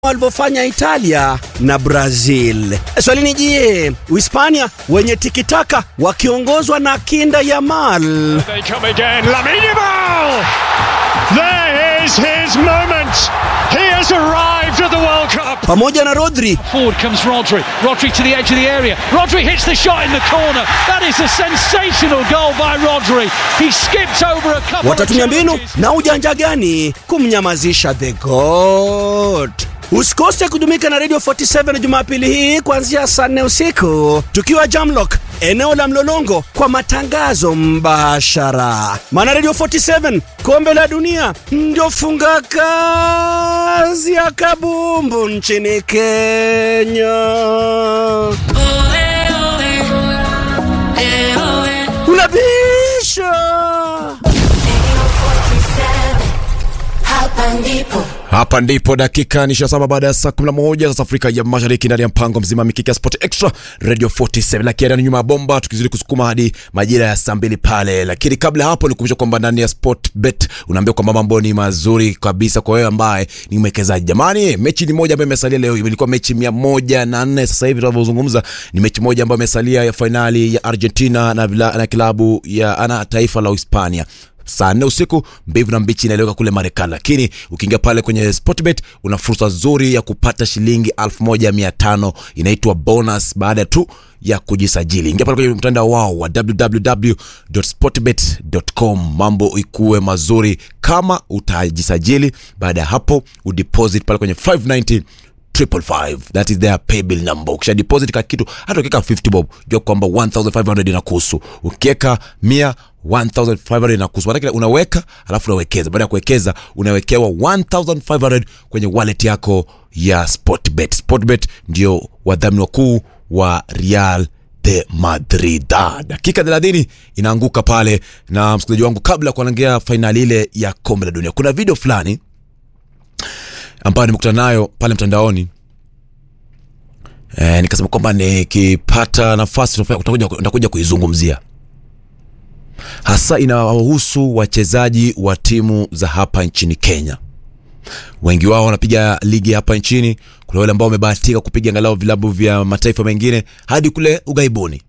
walivyofanya Italia na Brazil. Swali ni je, Uhispania wenye tikitaka wakiongozwa na kinda Yamal They come again. Lamine Yamal! There is his moment. He has arrived at the World Cup. pamoja na Rodri Forward comes Rodri. Rodri to the edge of the area. Rodri hits the shot in the corner. That is a sensational goal by Rodri. He skipped over a couple watatumia of mbinu challenges. na ujanja gani kumnyamazisha the goat. Usikose kujumuika na Radio 47 Jumapili hii kuanzia saa nne usiku tukiwa Jamlock eneo la Mlolongo kwa matangazo mbashara. Maana Radio 47 kombe la dunia ndio funga kazi ya kabumbu nchini Kenya. Unabisha Hapa ndipo hapa ndipo dakika ni 27 baada ya saa 11 sasa Afrika ya Mashariki, ndani ya mpango mzima Mikika Sport Extra Radio 47, lakini ni nyuma ya bomba, tukizidi kusukuma hadi majira ya saa mbili pale. Lakini kabla hapo, nikumbusha kwamba ndani ya Sport Bet unaambia kwamba mambo ni mazuri kabisa kwa wewe ambaye ni mwekezaji. Jamani, mechi ni moja ambayo imesalia leo, ilikuwa mechi 104 sasa hivi tunavyozungumza, ni mechi moja ambayo imesalia ya fainali ya Argentina na, vila, na kilabu ya ana taifa la Hispania saa nne usiku mbivu na mbichi inaeleweka kule Marekani, lakini ukiingia pale kwenye Sportbet una fursa nzuri ya kupata shilingi 1500 inaitwa bonus baada tu ya kujisajili. Ingia pale kwenye mtandao wao wa www.sportbet.com, mambo ikuwe mazuri kama utajisajili. Baada ya hapo udeposit pale kwenye 590 triple five that is their pay bill number ukisha deposit ka kitu hata ukiweka 50 bob jua kwamba 1500 inakuhusu ukiweka 100 1500 inakuhusu maanake unaweka alafu unawekeza baada ya kuwekeza unawekewa 1500 kwenye wallet yako ya sportbet sportbet ndio wadhamini wakuu wa real de Madrid. Dakika 30 inaanguka pale, na msikilizaji wangu, kabla ya kuangalia fainali ile ya kombe la dunia, kuna video fulani ambayo nimekutana nayo pale mtandaoni e, nikasema kwamba nikipata nafasi utakuja, utakuja kuizungumzia hasa inawahusu wachezaji wa timu za hapa nchini Kenya. Wengi wao wanapiga ligi hapa nchini. Kuna wale ambao wamebahatika kupiga angalau vilabu vya mataifa mengine hadi kule ughaibuni,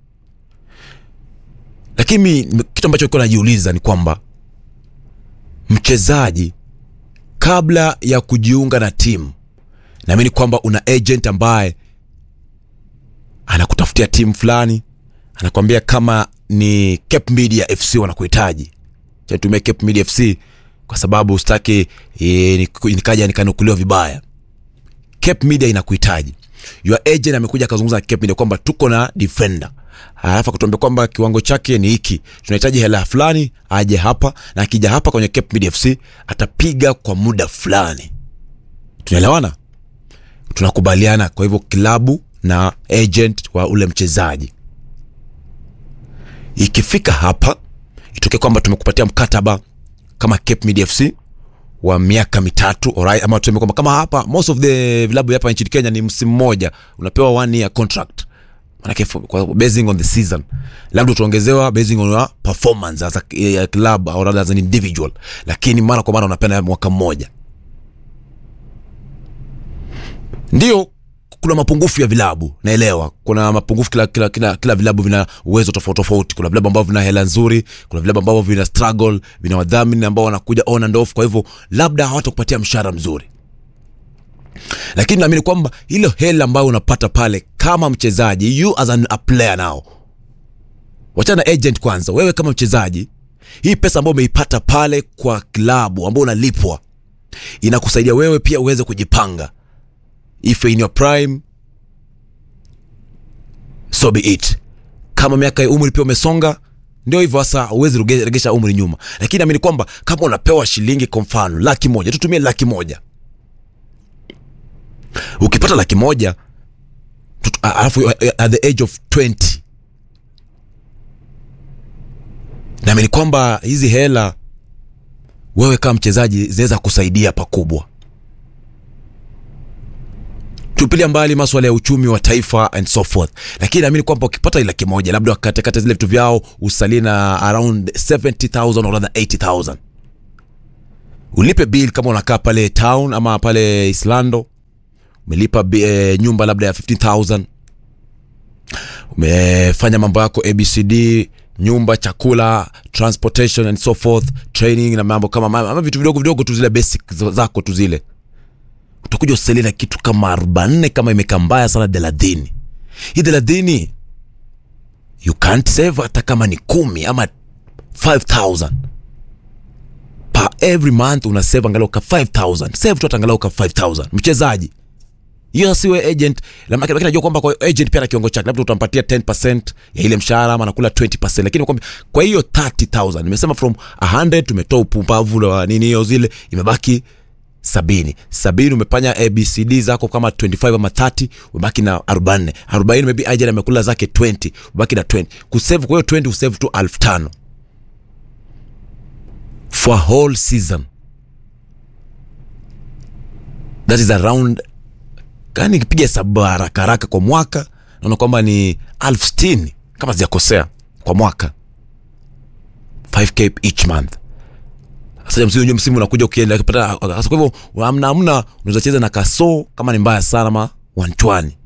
lakini kitu ambacho nilikuwa najiuliza ni kwamba mchezaji kabla ya kujiunga na timu, naamini kwamba una agent ambaye anakutafutia timu fulani, anakwambia kama ni Cape Media FC wanakuhitaji, chatumia Cape Media FC kwa sababu sitaki e, nikaja nikanukuliwa vibaya. Cape Media inakuhitaji, your agent amekuja akazungumza na Cape Media kwamba tuko na defender alafu akatuambia kwamba kiwango chake ni hiki, tunahitaji hela fulani, aje hapa, na akija hapa kwenye Cape Media FC atapiga kwa muda fulani. Tunaelewana, tunakubaliana. Kwa hivyo klabu na agent wa ule mchezaji, ikifika hapa itokee kwamba tumekupatia mkataba kama Cape Media FC wa miaka mitatu alright, ama tuseme kwamba kama hapa most of the vilabu hapa nchini Kenya ni msimu mmoja, unapewa one year contract manake kwa basing on the season, labda utaongezewa basing on your performance as a a club or rather as an individual, lakini mara kwa mara unapenda mwaka mmoja. Ndio kuna mapungufu ya vilabu, naelewa kuna mapungufu. Kila, kila, kila, kila vilabu vina uwezo tofauti tofauti. Kuna vilabu ambavyo vina hela nzuri, kuna vilabu ambavyo vina struggle, vina wadhamini ambao wanakuja on and off, kwa hivyo labda hawatakupatia mshahara mzuri lakini naamini kwamba hilo hela ambayo unapata pale kama mchezaji, you as an, a player now, wachana na agent kwanza. Wewe kama mchezaji, hii pesa ambayo umeipata pale kwa klabu ambao unalipwa inakusaidia wewe pia uweze kujipanga, if in your prime so be it. Kama miaka ya umri pia umesonga, ndio hivyo sasa, huwezi regesha umri nyuma. Lakini naamini kwamba kama unapewa shilingi, kwa mfano laki moja, tutumie laki moja ukipata laki moja alafu at the age of 20 naamini kwamba hizi hela wewe kama mchezaji zinaweza kusaidia pakubwa. Tupilia mbali maswala ya uchumi wa taifa and so forth, lakini naamini kwamba ukipata laki moja labda wakatekate zile vitu vyao usalie na around 70000 or rather 80000 ulipe bill kama unakaa pale town ama pale Islando umelipa bi- eh, nyumba labda ya 15000 umefanya mambo yako abcd nyumba chakula transportation and so forth training na mambo kama ama vitu vidogo vidogo tu zile basic za- zako tu zile utakuja usalie na kitu kama 44 kama imekaa mbaya sana thelathini hii thelathini you can't save hata kama ni kumi ama 5000 per every month una save angalau ka 5000 save tu hata angalau ka 5000 mchezaji hiyo siwe agent La- lakini najua kwamba kwa agent pia na kiwango chake labda utampatia 10% ya ile mshahara ama anakula 20% lakini kwamba kwa hiyo 30000 nimesema from 100 tumetoa upumbavu wa nini hiyo zile imebaki sabini sabini umefanya abcd zako kama 25 ama 30 umebaki na 40 40 maybe agent amekula zake 20 umebaki na 20 kusave kwa hiyo 20 usave tu 5000 for a whole season that is around kani kipiga hesabu haraka haraka kwa mwaka naona kwamba ni elfu sitini kama sijakosea kwa mwaka 5k each month sasa msimu unajua msimu unakuja ukienda kupata sasa kwa hivyo amna amna unaweza cheza na kaso kama ni mbaya sana ma wanchwani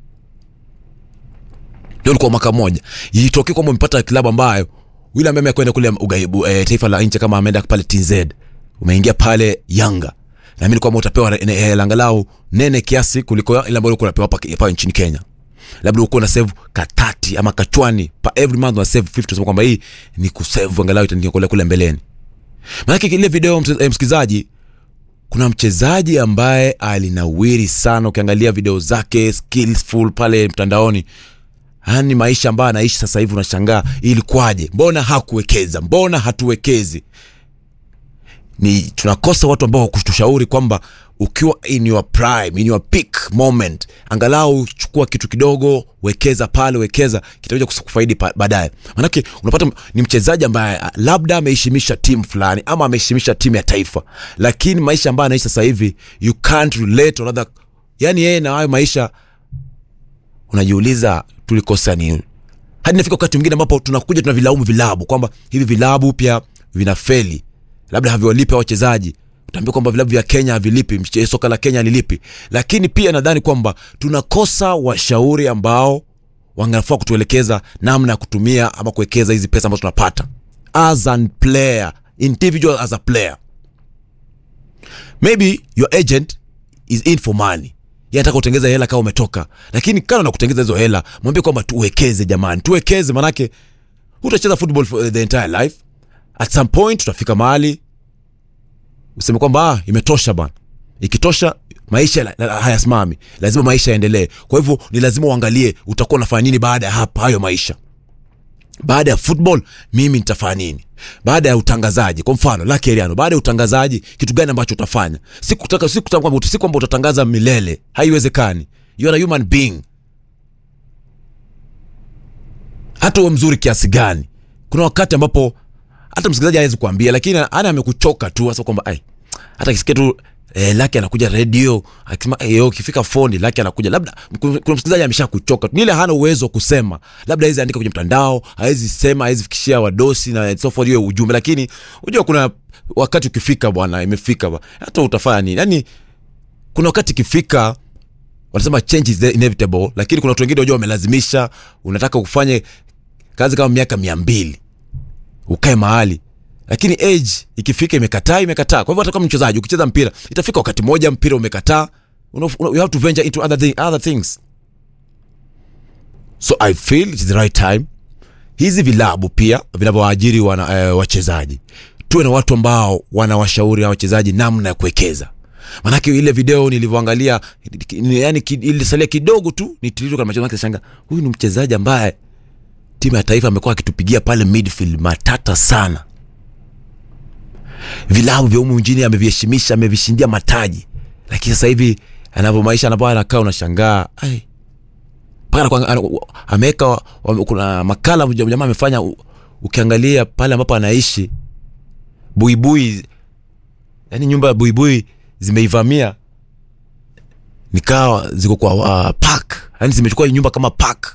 ndio kwa mwaka mmoja itokee kwamba umepata klabu ambayo yule ambaye amekwenda kule ugaibu e, taifa la nje kama ameenda pale TZ umeingia pale Yanga na mimi kwamba utapewa ne- hela angalau nene kiasi kuliko ile ambayo ulikuwa unapewa hapa hapa nchini Kenya labda uko na save katati ama kachwani pa every month una save 50 sema kwamba hii ni kusave angalau itaniokolea kule mbeleni maanake ile video mse- eh, msikizaji kuna mchezaji ambaye alinawiri sana ukiangalia video zake skillful pale mtandaoni yani maisha ambayo anaishi sasa hivi unashangaa ilikuwaje mbona hakuwekeza mbona hatuwekezi ni tunakosa watu ambao wakutushauri kwamba ukiwa in your prime in your peak moment angalau chukua kitu kidogo wekeza pale wekeza kitakuja kus- kufaidi pa- baadaye manake unapata ni mchezaji ambaye ah, labda ameheshimisha timu fulani ama ameheshimisha timu ya taifa lakini maisha ambayo anaishi sasa hivi you can't relate or rather yani yeye na hayo maisha unajiuliza tulikosa nini hadi nafika wakati mwingine ambapo tunakuja tunavilaumu vilabu kwamba hivi vilabu pia vinafeli labda haviwalipi hao wachezaji utaambia kwamba vilabu vya kenya havilipi mche- soka la kenya halilipi lakini pia nadhani kwamba tunakosa washauri ambao wangafaa kutuelekeza namna ya kutumia ama kuwekeza hizi pesa ambazo tunapata as a player individual as a player maybe your agent is in for money Yeye anataka utengeza hela kama umetoka lakini kana na kutengeza hizo hela mwambie kwamba tuwekeze jamani tuwekeze manake hutacheza football for the entire life at some point tutafika mahali useme kwamba ah, imetosha bana ikitosha maisha la- la- hayasimami lazima maisha yaendelee kwa hivyo ni lazima uangalie utakuwa unafanya nini baada ya hapa hayo maisha baada ya football mimi nitafanya nini baada ya utangazaji kwa mfano Lucky Ariano baada ya utangazaji kitu gani ambacho utafanya si kutaka si kutaka kwamba si kwamba utatangaza milele haiwezekani you are a human being hata uwe mzuri kiasi gani kuna wakati ambapo hata msikilizaji hawezi kuambia lakini ana amekuchoka tu hasa kwamba ai hata kisikia tu eh, laki anakuja redio akisema eh, yo, ukifika foni laki anakuja labda kuna kuna msikilizaji amesha kuchoka ni ile hana uwezo wa kusema labda hawezi andika kwenye mtandao hawezi sema hawezi fikishia wadosi na so forth hiyo ujumbe lakini unajua kuna wakati ukifika bwana imefika bwana hata utafanya nini yani kuna wakati ikifika wanasema change is the inevitable lakini kuna watu wengine wajua wamelazimisha unataka ufanye kazi kama miaka mia mbili ukae mahali lakini age ikifika imekataa imekataa kwa hivyo hata kama mchezaji ukicheza mpira itafika wakati moja mpira umekataa una, una, you have to venture into other, thing, other things so i feel it is the right time hizi vilabu pia vinavyowaajiri wana, eh, wachezaji tuwe na watu ambao wanawashauri hawa wachezaji namna ya kuwekeza manake ile video nilivyoangalia yani ilisalia kidogo tu nitiliruka macho yake shanga huyu ni mchezaji ambaye timu ya taifa amekuwa akitupigia pale midfield matata sana vilabu vya humu nchini ameviheshimisha amevishindia mataji lakini sasa hivi anavyo maisha anavyo anakaa unashangaa ai mpaka anakuwa- ana- ameweka wa- kuna makala mja- jamaa amefanya u- ukiangalia pale ambapo anaishi buibui yani nyumba ya buibui zimeivamia nikawa ziko kwa uh, park yani zimechukua hii nyumba kama park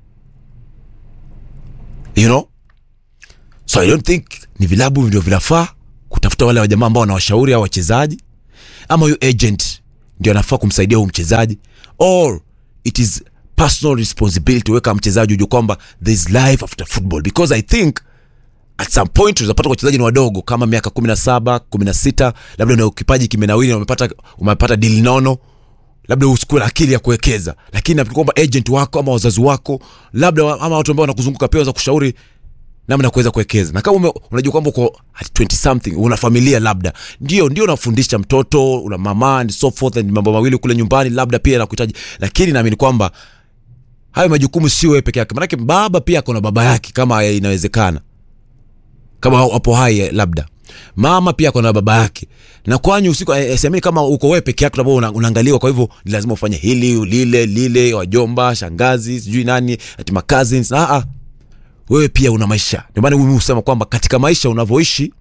you know so i don't think ni vilabu ndio vinafaa kutafuta wale wajamaa ambao wanawashauri au wachezaji ama huyu agent ndio anafaa kumsaidia huyu mchezaji or it is personal responsibility weka mchezaji ujue kwamba there is life after football because i think at some point unapata wachezaji ni wadogo kama miaka 17 16 labda una kipaji kimenawili na umepata umepata deal nono labda usikue na akili ya kuwekeza lakini nafikiri kwamba agent wako ama wazazi wako labda wa- ama watu ambao wanakuzunguka pia waweza kushauri namna ya kuweza kuwekeza na kama ume, unajua kwamba uko at 20 something una familia labda ndio ndio unafundisha mtoto una mama and so forth and mambo mawili kule nyumbani labda pia nakuhitaji lakini naamini kwamba hayo majukumu sio wewe peke yake manake baba pia akona baba yake kama inawezekana kama wapo hai eh, labda mama pia akona baba yake na kwanyu usiku eh, eh, siamini kama uko wewe peke yako labda una, unaangaliwa kwa hivyo ni lazima ufanye hili lile lile wajomba shangazi sijui nani ati ma cousins ah ah wewe pia una maisha ndio maana mimi husema kwamba katika maisha unavyoishi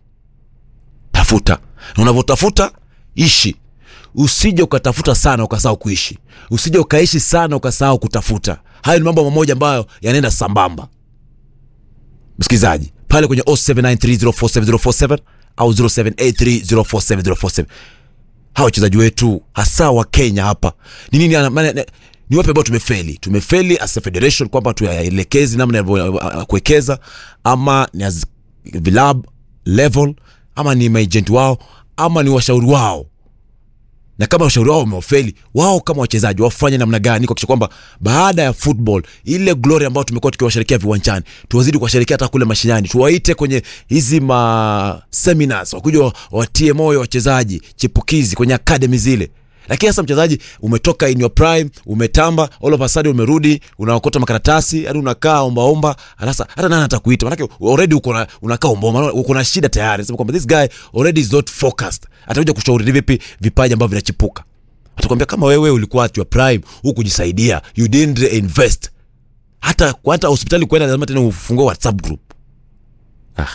tafuta na unavyotafuta ishi usije ukatafuta sana ukasahau kuishi usije ukaishi sana ukasahau kutafuta hayo ni mambo mamoja ambayo yanaenda sambamba msikilizaji pale kwenye 0793047047 au 0783047047 hawa wachezaji wetu hasa wa kenya hapa ni nini ana- maana- ne- ni wapi ambao tumefeli tumefeli as a federation kwamba tuyaelekezi namna ya ya kuwekeza ama ni as vilab level ama ni maagent wao ama ni washauri wao na kama ushauri wao umewafeli wao kama wachezaji wafanye namna gani kuakisha kwamba baada ya football ile glory ambayo tumekuwa tukiwasherekea viwanjani tuwazidi kuwasherekea hata kule mashinani tuwaite kwenye hizi ma seminars wakuja wa- watie moyo wachezaji chipukizi kwenye academy zile lakini sasa mchezaji umetoka in your prime umetamba all of a sudden umerudi unaokota makaratasi hadi unakaa ombaomba sasa hata nani atakuita manake already uko na unakaa ombaomba uko na shida tayari sema kwamba this guy already is not focused atakuja kushauri vipi vipaji ambavyo vinachipuka atakwambia kama wewe ulikuwa at your prime huku kujisaidia you didn't invest hata hata hospitali kwenda lazima tena ufungue whatsapp group ah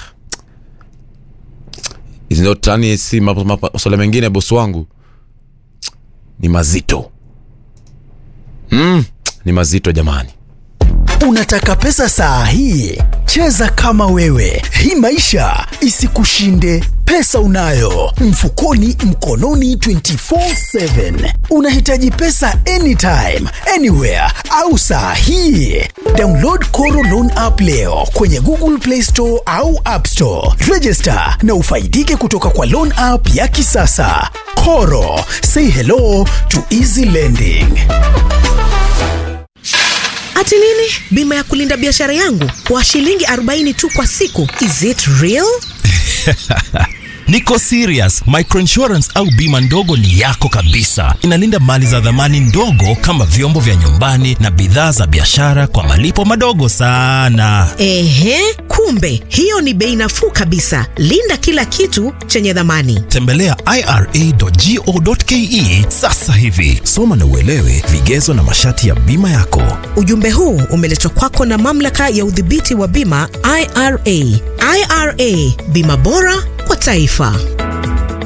hizi ndio tani si ma- ma- masuala mengine bosi wangu ni mazito mm, ni mazito jamani Unataka pesa saa hii? Cheza kama wewe, hii maisha isikushinde. Pesa unayo mfukoni, mkononi 24/7. Unahitaji pesa anytime, anywhere au saa hii? Download Koro Loan app leo kwenye Google Play Store au App Store. Register na ufaidike kutoka kwa loan app ya kisasa. Koro, say hello to easy lending. Ati nini? Bima ya kulinda biashara yangu kwa shilingi 40 tu kwa siku. Is it real? Niko serious. Microinsurance au bima ndogo ni yako kabisa. Inalinda mali za dhamani ndogo kama vyombo vya nyumbani na bidhaa za biashara kwa malipo madogo sana. Ehe, kumbe hiyo ni bei nafuu kabisa. Linda kila kitu chenye dhamani. Tembelea ira.go.ke sasa hivi. Soma na uelewe vigezo na masharti ya bima yako. Ujumbe huu umeletwa kwako na mamlaka ya udhibiti wa bima IRA. IRA, bima bora kwa taifa.